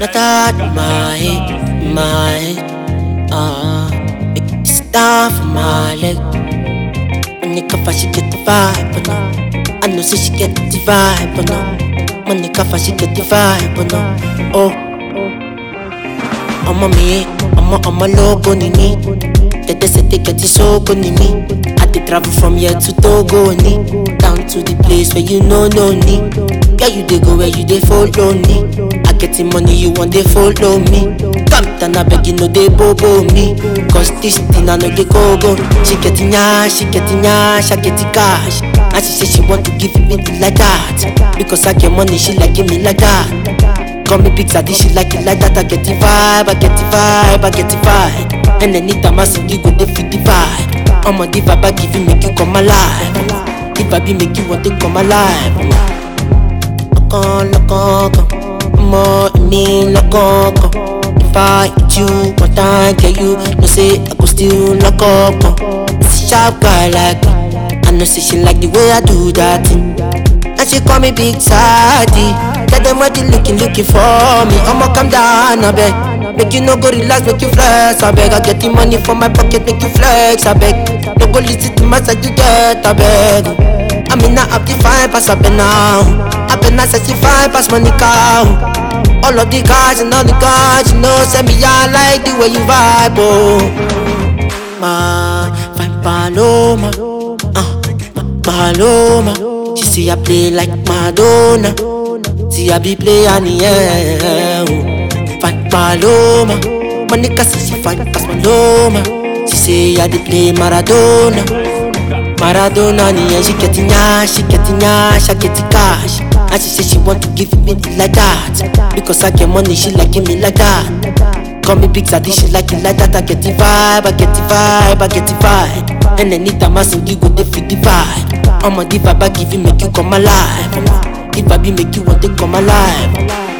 Not that in my head, in my head. Ah, it's down for my leg. Money cover, she get the vibe, but no. I know say she get the vibe, but no. Money cover, she get the vibe, but no. Oh, ọmọ mi, ọmọ ọmọ lógo ni mí. Tètè say they get sógo ni mí. I dey travel from here to Togo ni. Down to the place where you know no ni. Where you dey go, where you dey follow me. I get the money, you want dey follow me. Come down, I beg you no dey bobo me. Cause this thing I no dey go go. She get the nyash, she get the nyash, I get the cash. And she say she want to give me like that. Because I get money, she like give me like that. Call me big daddy, she like it like that. I get the vibe, I get the vibe, I get the vibe. And anytime I see you, go they feel the vibe. I'm a diva, I give you, make you come alive. The vibe make you want to come alive. Lokan, lokan, more me, lokan. If I hit you one time, get you, no say I go still lock up. It's a sharp guy like me. I know say she like the way I do that thing. And she call me Big Sadie. Tell them what you looking, looking for me. I'ma come down, I beg. Make you no go relax, make you flex, I beg. I get the money from my pocket, make you flex, I beg. No go listen to my side, you get, I beg. I mean, I have the fine pass, I been now. I been now, sexy fine pass, money cow. All of the cars and all the cars, you know, send me, I like the way you vibe, oh. Ma, fine Paloma, uh, Paloma. She say I play like Madonna. See I be play on the air. oh. Fine Paloma. Monica say she fine pass Paloma. She say I dey play Maradona. Maradona in the end, she get the nyash, she get the nyash, I get the cash. And she say she want to give me like that. Because I get money, she like give me like that. Call me big daddy, she like it like that. I get the vibe, I get the vibe, I get the vibe. And anytime I sing, you go they feel the vibe. I'm a diva, I give you, make you come alive. The vibe make you want to come alive.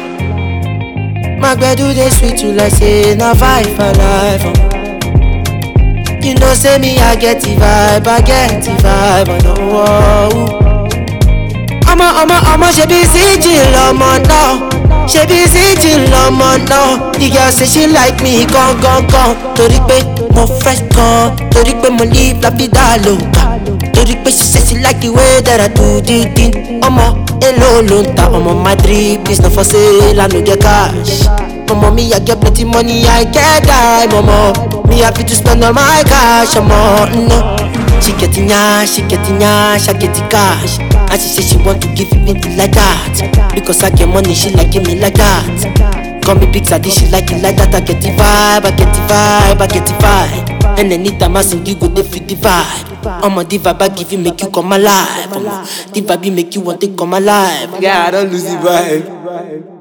My do they sweet you like say na vibe for life. oh. You know say me I get the vibe, I get the vibe. Oh, no, oh. ọmọ ọmọ ọmọ ṣe bí síjì lọmọ náà ṣe bí síjì lọmọ náà the girl say she like me gan gan gan torí pé mo fresh gan torí pé mo live la vida loca torí pé she say she like the way that I do the thing ọmọ èlò ló ń ta ọmọ my drip is not for sale I no get cash ọmọ mi I get plenty money I get time ọmọ me happy to spend all my cash ọmọ no. She get the nyash, she get the nyash, I get the cash. And she say she want to give me like that. Because I get money, she like give me like that. Call me big daddy, she like it like that. I get the vibe, I get the vibe, I get the vibe. And anytime I sing, you go they feel the vibe. I'm a the vibe, I give you, make you come alive. Omo, the vibe make you want to come alive. Yeah, I don't lose the vibe.